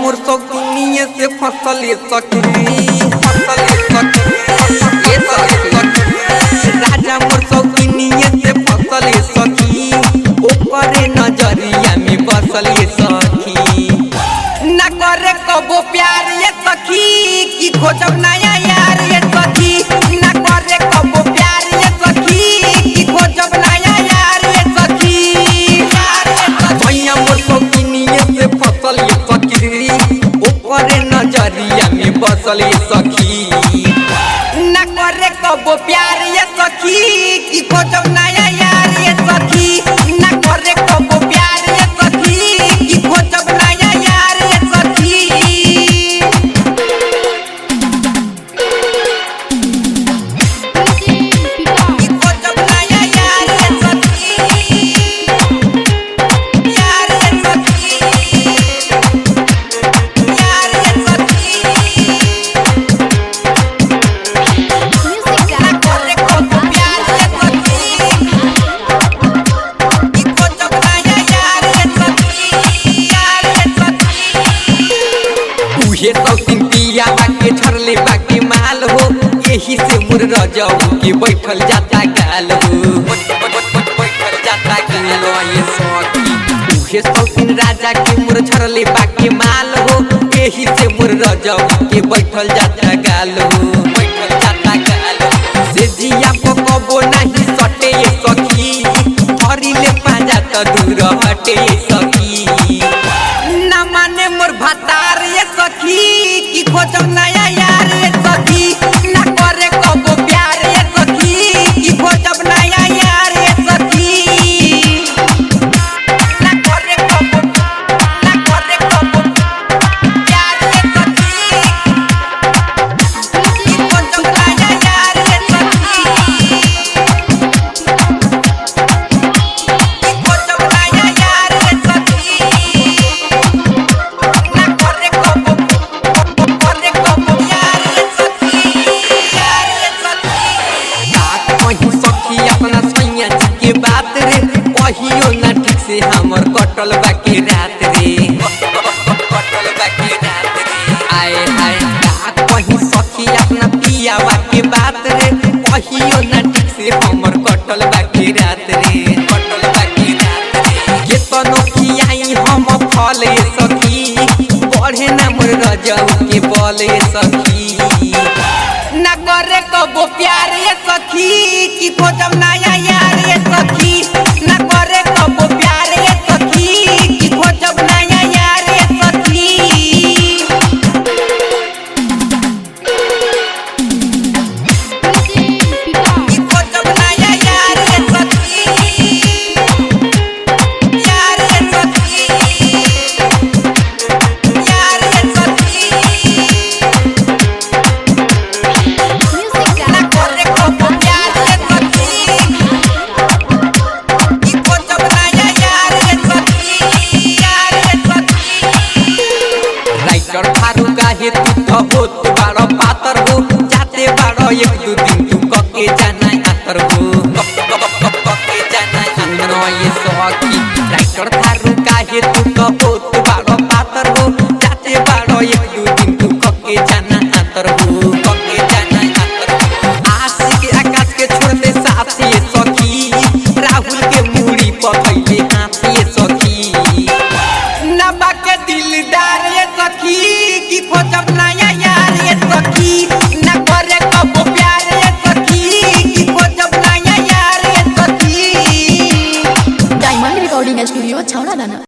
मोर सौकिनिए से फसल ये सखी फसल ये सखी ये सखी राजा मोर सौकिनिए से फसल ये सखी ओकरे नजरिया में बसल ये सखी न करे कबो प्यार ये सखी की खोजब नया यार ये सखी न करे कबो प्यार ये सखी की खोजब नया यार ये सखी यार ये सखी भैया मोर सौकिनिए से फसल ये सखी ओकरे नजरिया में बसल ये सखी न करे कबो प्यार ये सखी की खोजब नया यार ये सखी न करे कबो प्यार ये सखी की खोजब नया यार ये सखी की खोजब नया यार ये सखी यार ये सखी यार ये सखी Music न करे कबो प्यार ये सखी की खोजब नया यार ये सखी यार ये सखी उहे सौतीन पिया बाके छरले बाके माल हो यही से मुर रजऊ के बैठल जाता गाल हो बैठल जाता गाल हो ये सखी उहे सौतीन राजा के मुर छरले बाके माल हो यही से मुर रजऊ के बैठल जाता गाल हो बैठल जाता गाल हो से जिया को कबो नहीं सटे ये सखी हरिले पाजा त दूर हटे ये सखी न माने मोर भतार ये सखी की खोजब नया यार ये सखी न करे कबो प्यार ये सखी की खोजब नया यार ये सखी न करे कबो न करे कबो प्यार ये सखी की खोजब नया यार ये सखी की खोजब नया यार ये सखी ना करे कबो करे कबो यार ये सखी यार ये सखी बात कहीं सखी अपना सैया जी के बात रे कहियो ना ठीक से हमर कटल बाकी रात रे कटल बाकी रात रे आए हाय बात कहीं सखी अपना पिया के बात रे कहियो ना ठीक से हमर कटल बाकी रात रे कटल बाकी रात रे ये तनो खियाई हम फले सखी बढ़े ना मोर रजऊ के बोले सखी ना करे कबो प्यार ये सखी की खोजब नया यार ये सखी ना करे कबो प्यार ये सखी की खोजब नया यार ये सखी की खोजब नया यार ये सखी यार ये सखी यार ये सखी ना करे कबो प्यार ये सखी की खोजब नया यार ये सखी यार ये सखी राइटर थारू काहे तू तो होत बारो पातर हो जाते बारो एक दू दिन तू कके जाना आतर हो कके जाना आतर ये सखी राइटर थारू काहे तू तो होत